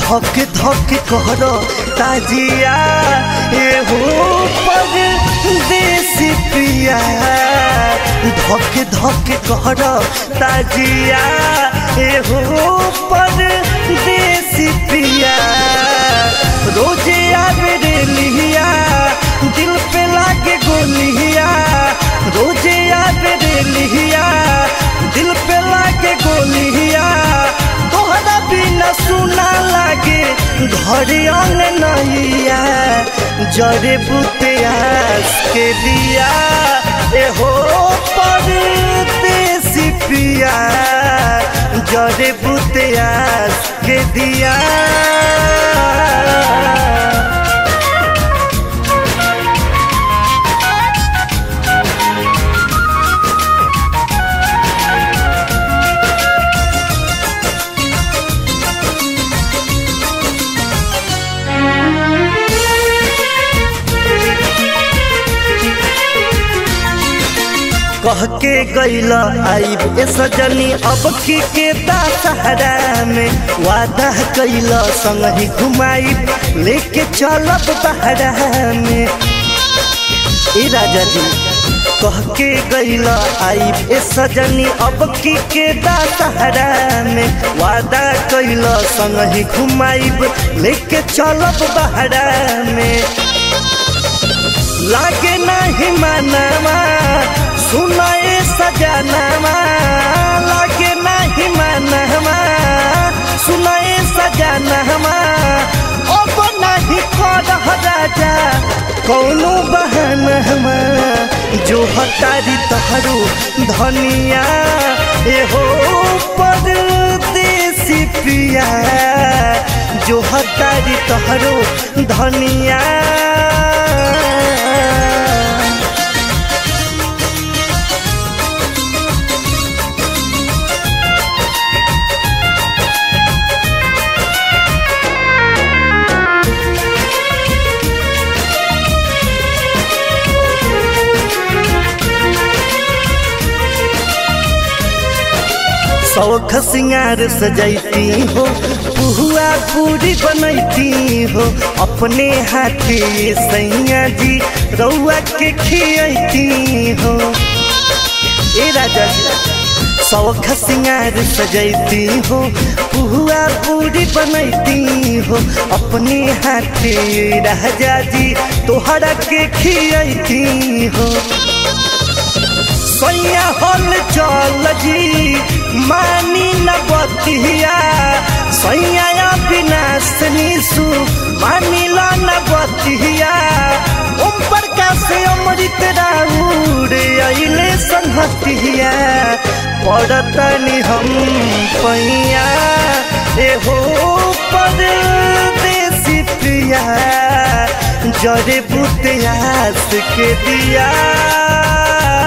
धक धक कर ताजिया एहो पर देसी पिया धक धक कर ताजिया एहो पर देसी पिया रोजे आवे रे लिया दिल पे लागे गोलिया रोजे आवे रे लिया दिल पे लागे गोलिया तोहरा बिना सुना लागे घर अंग नैया जरे बुतियास के दिया एहो परदेसी पिया जरे बुतियास के दिया कह के गैल आईब ए सजनी अब की के दशहरा में वादा कैल संग ही घुमाईब लेके चलब बहरा में ए राजा जी कह के गैल आईब ए सजनी अब की के दशहरा में वादा कैल संग ही घुमाईब लेके चलब बहरा में लागे नहीं मानवा सुनाए सजनवा लागे नहीं मानवा सुनाए सजनवा अब नहीं कर राजा कौनो बहनवा जो हतारी तहरू धनिया एहो परदेसी पिया जो हतारी तहरू धनिया शौख सिंगार सजैती हो पुहुआ पूरी बनैती हो अपने हाथे सैया जी रउआ के खियती हो ए राजा जी शौख सिंगार सजैती हो पुहुआ पूरी बनैती हो अपने हाथे राजा जी तोहरा के खियती हो सैया हल चल जी मानी न बतिया सैया विनाश निशु मानी ला न बतिया ओम प्रकाश अमृत राउर अइले संहतिया पड़तनी हम पैया एहो परदेसी प्रिया जरे बुतियास के दिया